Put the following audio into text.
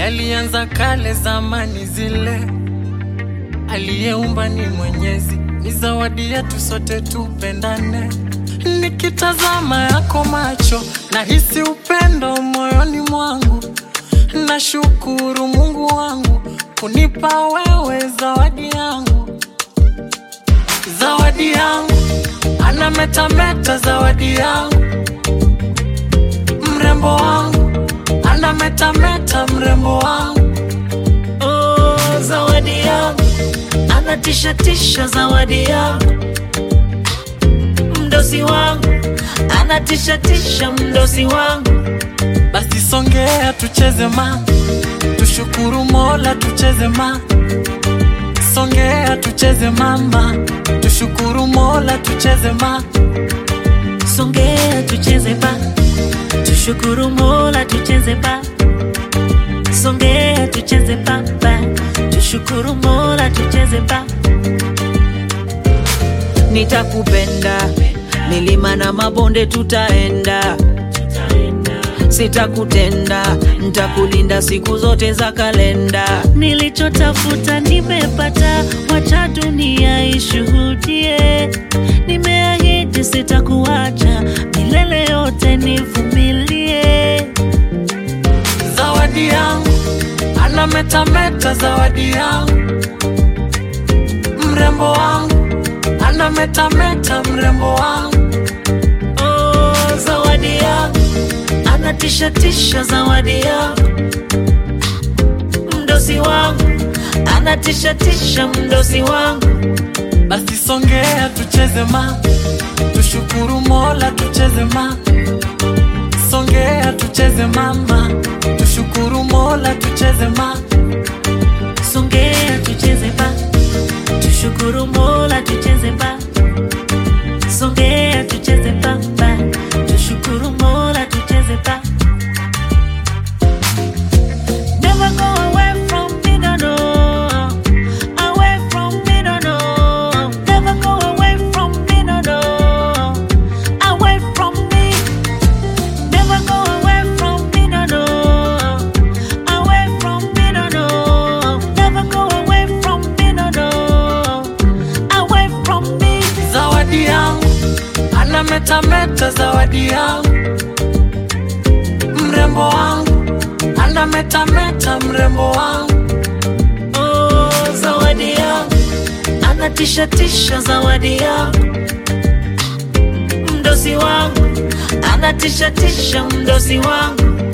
yalianza kale zamani zile. Aliyeumba ni Mwenyezi, ni zawadi yetu sote tupendane. Nikitazama yako macho, nahisi upendo moyoni mwangu. Nashukuru Mungu wangu kunipa wewe zawadi yangu, zawadi yangu, anametameta zawadi yangu, mrembo wangu, anametameta mrembo wangu, Oh, zawadi yangu anatisha tisha, zawadi yangu mdosi wangu anatisha tisha, mdosi wangu basi songea tucheze ma, tushukuru Mola tucheze ma, songea tucheze mama, tushukuru Mola tucheze ma, songea tucheze ba, tushukuru Mola tucheze ba, songea tucheze ba ba, tushukuru Mola tucheze ba. Nitakupenda milima na mabonde tutaenda, sitakutenda, ntakulinda siku zote za kalenda. Nilichotafuta nimepata, wacha dunia ishuhudie. Nimeahidi sitakuacha milele yote, nivumilie. zawadi yangu, anametameta zawadi yangu, mrembo wangu, anametameta mrembo wangu, Oh, zawadi yangu anatisha tisha, zawadi yangu mdosi wangu anatisha tisha, mdosi wangu basi songea tucheze ma, tushukuru Mola tucheze ma, songea tucheze mama, tushukuru Mola tucheze ma, songea tucheze ba, tushukuru Mola tucheze ba, songea tucheze ba ba, tushukuru Mola tucheze ba. Never go away from me, no, no. Away from me, no, no. Never go away from me, no, no. Away from me. Never go away from me, no, no. Away from me, no, no. Never go away from me, no, no. Away from me. zawadi yangu, anametameta zawadi yangu, mrembo wangu, anametameta mrembo wangu, Oh, zawadi yangu anatisha tisha, zawadi yangu mdosi wangu anatisha tisha, mdosi wangu